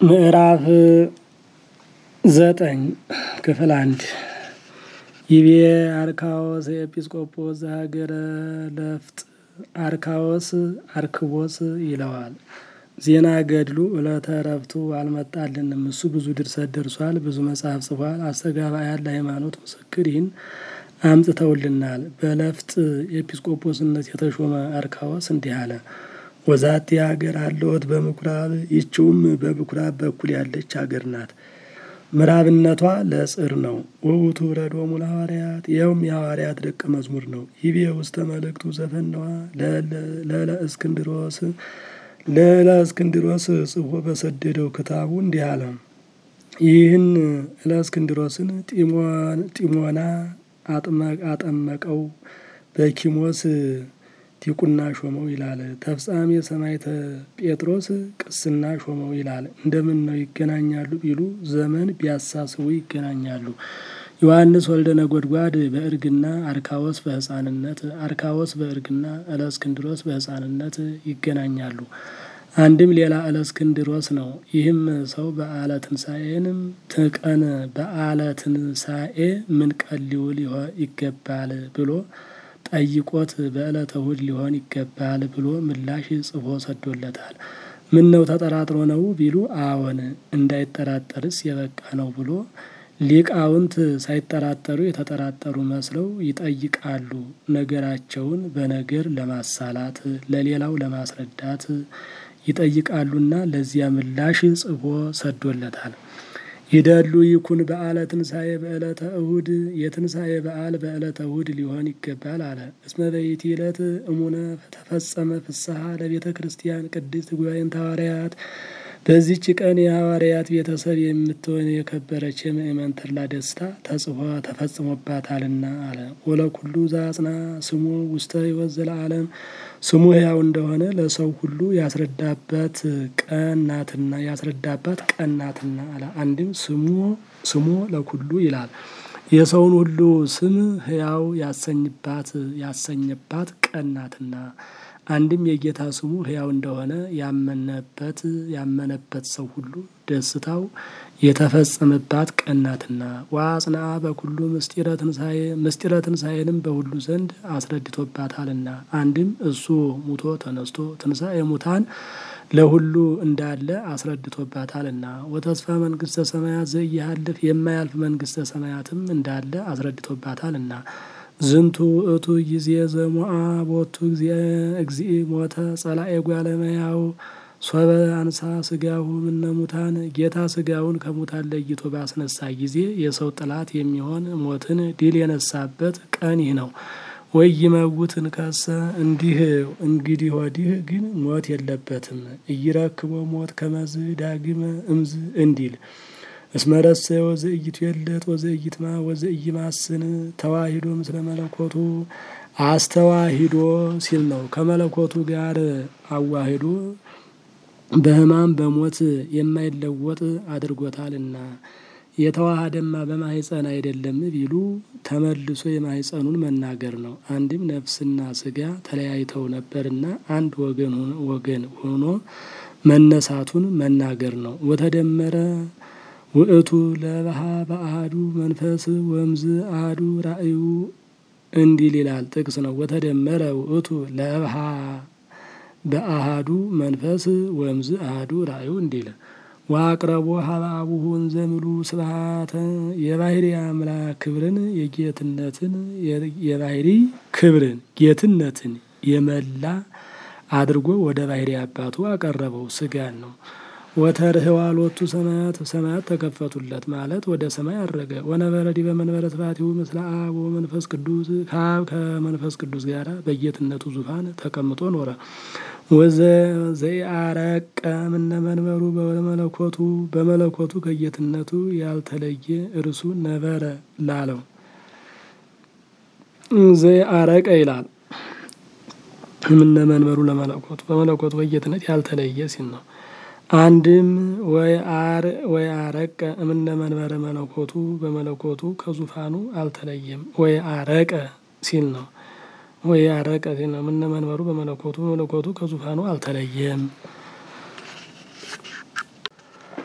ምዕራፍ ዘጠኝ ክፍል አንድ ይቤ አርካዎስ ኤጲስቆጶስ ዘሀገረ ለፍጥ አርካዎስ አርክቦስ ይለዋል። ዜና ገድሉ ዕለተ ዕረፍቱ አልመጣልንም። እሱ ብዙ ድርሰት ደርሷል፣ ብዙ መጽሐፍ ጽፏል። አስተጋባያን ለሃይማኖት ምስክር ይህን አምጥተውልናል። በለፍጥ ኤጲስቆጶስነት የተሾመ አርካዎስ እንዲህ አለ። ወዛቲ ሀገር አለወት በምኩራብ ይችውም በምኩራብ በኩል ያለች ሀገር ናት። ምዕራብነቷ ለጽር ነው። ወውቱ ረዶሙ ለሐዋርያት ይኸውም የሐዋርያት ደቀ መዝሙር ነው። ይቤ ውስተ መልእክቱ ዘፈነዋ ለለ እስክንድሮስ ለለ እስክንድሮስ ጽፎ በሰደደው ክታቡ እንዲህ አለ። ይህን ለእስክንድሮስን ጢሞና አጠመቀው በኪሞስ ዲቁና ሾመው ይላል። ተፍጻሜ ሰማዕተ ጴጥሮስ ቅስና ሾመው ይላል። እንደምን ነው ይገናኛሉ ቢሉ ዘመን ቢያሳስቡ ይገናኛሉ። ዮሐንስ ወልደ ነጎድጓድ በእርግና አርካዎስ በሕፃንነት አርካዎስ በእርግና እለእስክንድሮስ በሕፃንነት ይገናኛሉ። አንድም ሌላ እለእስክንድሮስ ነው። ይህም ሰው በዓለ ትንሣኤንም ትቀን በዓለ ትንሣኤ ምን ቀን ሊውል ይገባል ብሎ ጠይቆት በዕለተ እሑድ ሊሆን ይገባል ብሎ ምላሽ ጽፎ ሰዶለታል። ምን ነው ተጠራጥሮ ነው ቢሉ አዎን እንዳይጠራጠርስ የበቃ ነው ብሎ ሊቃውንት ሳይጠራጠሩ የተጠራጠሩ መስለው ይጠይቃሉ። ነገራቸውን በነገር ለማሳላት ለሌላው ለማስረዳት ይጠይቃሉና ለዚያ ምላሽ ጽፎ ሰዶለታል። ይደሉ ይኩን በዓለ ትንሣኤ በዕለተ እሁድ የትንሣኤ በዓል በዕለተ እሁድ ሊሆን ይገባል አለ። እስመ በይቲ ዕለት እሙነ ተፈጸመ ፍስሐ ለቤተ ክርስቲያን ቅድስት ጉባኤንተ ሐዋርያት በዚች ቀን የሐዋርያት ቤተሰብ የምትሆን የከበረች የምእመን ተድላ ደስታ ተጽፎ ተፈጽሞባታልና አለ። ወለኩሉ ዘአጽና ስሙ ውስተ ሕይወት ዘለዓለም ስሙ ሕያው እንደሆነ ለሰው ሁሉ ያስረዳባት ቀን ናትና ያስረዳባት ቀን ናትና አለ። አንድም ስሙ ስሙ ለኩሉ ይላል። የሰውን ሁሉ ስም ሕያው ያሰኝባት ያሰኘባት ቀን ናትና አንድም የጌታ ስሙ ሕያው እንደሆነ ያመነበት ያመነበት ሰው ሁሉ ደስታው የተፈጸመባት ቀን ናትና ወአጽንዓ በኩሉ ምስጢረ ትንሣኤ ምስጢረ ትንሣኤንም በሁሉ ዘንድ አስረድቶባታልና አንድም እሱ ሙቶ ተነስቶ ትንሣኤ ሙታን ለሁሉ እንዳለ አስረድቶባታልና ወተስፋ መንግስተ ሰማያት ዘኢያሃልፍ የማያልፍ መንግስተ ሰማያትም እንዳለ አስረድቶባታልና ዝንቱ እቱ ጊዜ ዘሞአ ቦቱ እግዚእ ሞተ ጸላኤ ጓለ እመሕያው ሶበ አንሳ ስጋሁ እምነ ሙታን ጌታ ስጋውን ከሙታን ለይቶ ባስነሳ ጊዜ የሰው ጥላት የሚሆን ሞትን ድል የነሳበት ቀን ይህ ነው። ወይ ይመውት እንከሰ እንዲህ እንግዲህ ወዲህ ግን ሞት የለበትም። እይረክቦ ሞት ከመዝ ዳግመ እምዝ እንዲል እስመረሰ ወዘእይቱ የለት ወዘእይትማ ወዘእይማስን ተዋሂዶ ምስለ መለኮቱ አስተዋሂዶ ሲል ነው። ከመለኮቱ ጋር አዋሂዶ በሕማም በሞት የማይለወጥ አድርጎታልና የተዋሃደማ በማህፀን አይደለም ቢሉ ተመልሶ የማህፀኑን መናገር ነው። አንድም ነፍስና ስጋ ተለያይተው ነበርና አንድ ወገን ወገን ሆኖ መነሳቱን መናገር ነው። ወተደመረ ውእቱ ለባሃ በአሃዱ መንፈስ ወምዝ አሃዱ ራእዩ እንዲል ይላል ጥቅስ ነው። ወተደመረ ውእቱ ለባሃ በአሃዱ መንፈስ ወምዝ አሃዱ ራእዩ እንዲል ዋቅረቦ ሀበ አቡሁ እንዘ ምሉ ስብሐተ የባህሪ አምላክ ክብርን የጌትነትን የባህሪ ክብርን ጌትነትን የመላ አድርጎ ወደ ባህሪ አባቱ አቀረበው። ስጋን ነው። ወተርህዋ ሎቱ ሰማያት ሰማያት ተከፈቱለት ማለት ወደ ሰማይ አረገ። ወነበረ ዲበ መንበረ ስብሐቲሁ ምስለ አብ ወመንፈስ ቅዱስ ከአብ ከመንፈስ ቅዱስ ጋር በጌትነቱ ዙፋን ተቀምጦ ኖረ። ወዘ ዘኢአረቀ እምነ መንበሩ በመለኮቱ በመለኮቱ ከጌትነቱ ያልተለየ እርሱ ነበረ ላለው ዘኢአረቀ ይላል። እምነ መንበሩ ለመለኮቱ በመለኮቱ ከጌትነት ያልተለየ ሲል ነው። አንድም ወይ አረቀ እምነ መንበረ መለኮቱ በመለኮቱ ከዙፋኑ አልተለየም። ወይ አረቀ ሲል ነው። ወይ አረቀ ሲል ነው። እምነ መንበሩ በመለኮቱ በመለኮቱ ከዙፋኑ አልተለየም።